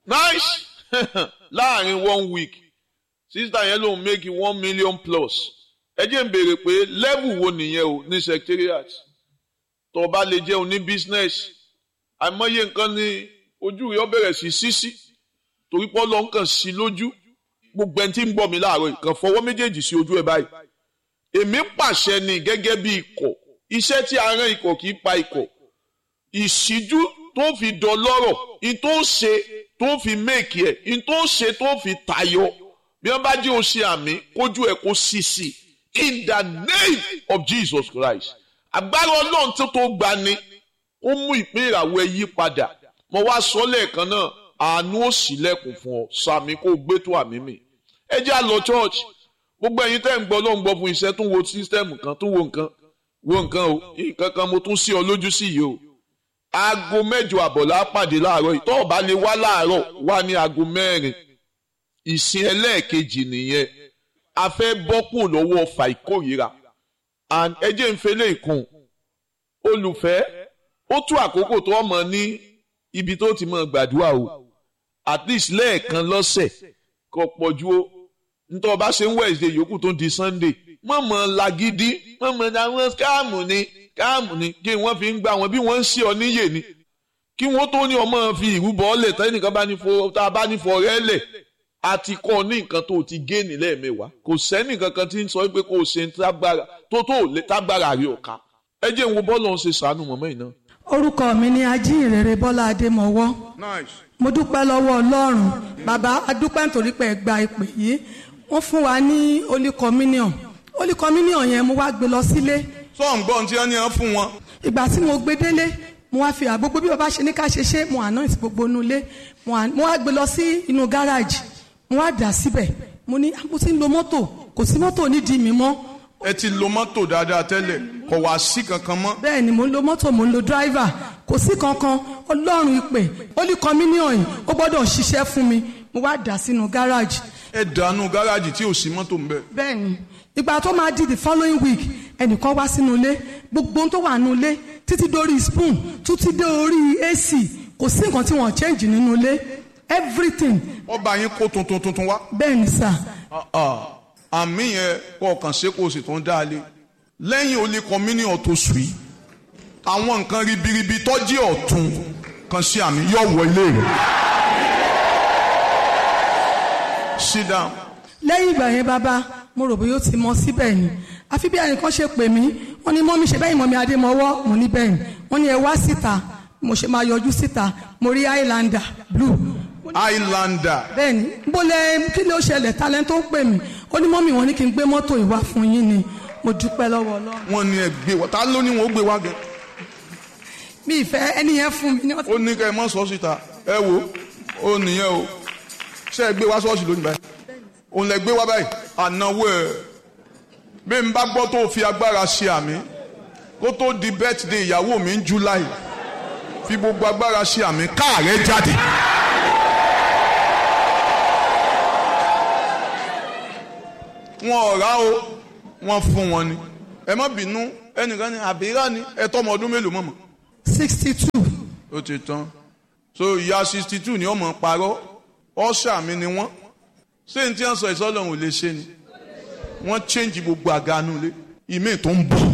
nice láàrin one week sísítà yẹn lòun make one million plus ẹ jẹ́ ń béèrè pé level wo nìyẹn o ní secretariat tó o bá lè jẹ́ oní business àìmọye nǹkan ni ojú rẹ̀ ó bẹ̀rẹ̀ sí sísí torí pé ọlọ́run kàn sí lójú gbogbo ẹni tí ń gbọ́ mi láàárọ̀ ìkàn fọwọ́ méjèèjì sí ojú ẹ̀ báyìí èmi pàṣẹ ni gẹ́gẹ́ bí ikọ̀ iṣẹ́ tí a rán ikọ̀ kì í pa ikọ̀ ìṣíjú tó fi dọlọ́rọ̀ in tó ṣe tó fi méèkì ẹ̀ in tó ṣe tó fi tayọ bí wọ́n bá jẹ́ o ṣe àmì kójú ẹ̀ kó sì sí in the name of Jesus Christ agbára ọlọ́run tó tó gbani ó mú ìpín ìràwọ̀ ẹ yí padà mo wá sọ lẹ́ẹ̀kan náà àánú ò sílẹ̀kùn fún ọ sàmì kó gbé tó àmì mi ẹ jẹ́ àlọ́ church gbogbo ẹ̀yin tẹ́ ń gbọ́ ló ń gbọ́ fún iṣẹ́ tó ń wo sísítẹ́ẹ̀mù kan tó wo nǹkan wo nǹkan o nǹkan kan mo tún sí ọ lójú sí yìí o aago mẹ́jọ àbọ̀ la pàdé láàárọ̀ yìí tó o bá lè wá láàárọ̀ wá ní aago mẹ́rin ìsìn ẹlẹ́ẹ̀kejì nìyẹn a fẹ́ bọ́kùn lọ́wọ́ ọfà ìkórìíra and ẹ jẹ́ ń fẹ́lẹ́ ìkùn olùfẹ́ ó tú àkókò tó ọmọ ní ibi tó ti mọ gbàdúrà o at least lẹ́ẹ̀kan lọ́sẹ̀ kò pọ̀ ju o nítorí ọba ṣe ń Wednesday yòókù tó di Sunday mọ̀mọ́ lagidi mọ̀mọ́ ní àwọn káàmù ni káàmù ni kí wọ́n fi ń gbà wọ́n bí wọ́n ń ṣe ọ níyè ni kí wọ́n tó ní ọmọ fi ìrúbọ ọ̀lẹ̀ tẹ́nìkan bá ní fọ tá a bá ní fọ rẹ́ lẹ̀ àti kọ́ ní nǹkan tó ti gé ní lẹ́ẹ̀mẹ́wàá kò sẹ́ni kankan tí ń sọ pé kò ṣe tágbára tó tó tágbára rí ọ̀ka ẹ jẹ́ ń wo bọ́ọ̀lù ọ̀hún ṣe sànù mọ́mọ́ yìí náà. orúkọ mi ni ajínrere bọ́lá adémọwọ́ mo dúpẹ́ lọ́wọ́ ọlọ́run bàbá adúpẹ́ nítorí pé ẹ gba ìpè yìí wọ́n fún wa ní holy communion holy communion yẹn mo wá gbé lọ sílé sọ́ọ̀n gbọ́n tí wọ́n ní wọ́n fún wọn. ìgbà tí mo gbé délé mo wá fi àgbogbo bí bàbá ṣe ní ká ṣe ṣe mo anoint gbogbo inú ilé mo wá gbé lọ sí inú gáràjì mo wá dà síbẹ̀ mo ní mo ti ń lo mọ́tò kò sí mọ́tò nídìí mi mọ́. ẹ ti lo mọ́tò dáadáa tẹ́lẹ̀ kò wá sí kankan mọ́. bẹ́ẹ̀ ni mo ń lo mọ́tò mo ń lo driver kò sí kankan ọlọ́run ìpè holy communion yìí ó gbọ́dọ̀ ṣiṣẹ́ fún mi mo wá dà sínú gáràjì. ẹ dànù gáràjì tí ò sí mọ́tò ń bẹ. bẹ́ẹ̀ ni ìgbà tó máa di the following week ẹnìkan wá sínú ilé gbogbo ohun tó wà nínú ilé títí dórí spoon títí dé orí ac kò sí nǹkan tí wọ́n change nínú ilé everything. ọba yín kó tuntun tuntun wá. bẹ́ẹ̀ ni sà. àmì yẹn kọ́ ọ̀kan ṣe kó o sì tún dá a lé lẹ́yìn olè communion tó sùn yìí àwọn nǹkan ribiribi tọ́jú ọ̀tún kan sí àmì yóò wọ ilé rẹ̀. sit down. lẹ́yìn ìgbà yẹn bàbá mo rò bóyá ó ti mọ síbẹ̀ ni àfi bí ẹnìkan ṣe pè mí wọ́n ní mọ́mí ṣe bẹ́yìn mọ́mí adémọ́wọ́ mo ní bẹ́ẹ̀ ni wọ́n ní ẹ wá síta mo ṣe máa yọjú síta mo rí highlander blue. highlander. bẹ́ẹ̀ni bólẹ̀ kí ló ṣẹlẹ̀ talent tó ń pè mí ó ní mọ́mí wọn ní kí n gbé mọ́tò ìwá fún yín ni mo dúpẹ́ lọ́wọ́ Ọlọ́run. wọ́n ní ẹ gbé wá ta ló ní wọn ó gbé wá gẹ. mi ìfẹ́ ẹni yẹn fún mi. ó ní ká ẹ mọ sọ síta ẹ wo ó nìyẹn o ṣé ẹ gbé wá ṣọ́ọ̀ṣì lónìí báyìí òun lẹ gbé wá báyìí ànáwó ẹ bí n bá gbọ́ tó fi agbára ṣe àmì kó tó di birthday ìyàwó mi ń July fi gbogbo agbára ṣe àmì káàrẹ́ jáde. wọn ò rà o wọn fún wọn ni ẹ má bínú ẹnìkan ní àbírà ni ẹ tọmọ ọdún mélòó mọ̀mọ́. sixty two. ó ti tán so ìyá sixty two ni ọmọ parọ́ ọ̀ṣà mi ni wọ́n ṣé n tí wọ́n sọ ìsọ́lọ́run ò lè ṣe ni wọ́n change gbogbo àga nulẹ̀ ìmí tó ń bọ̀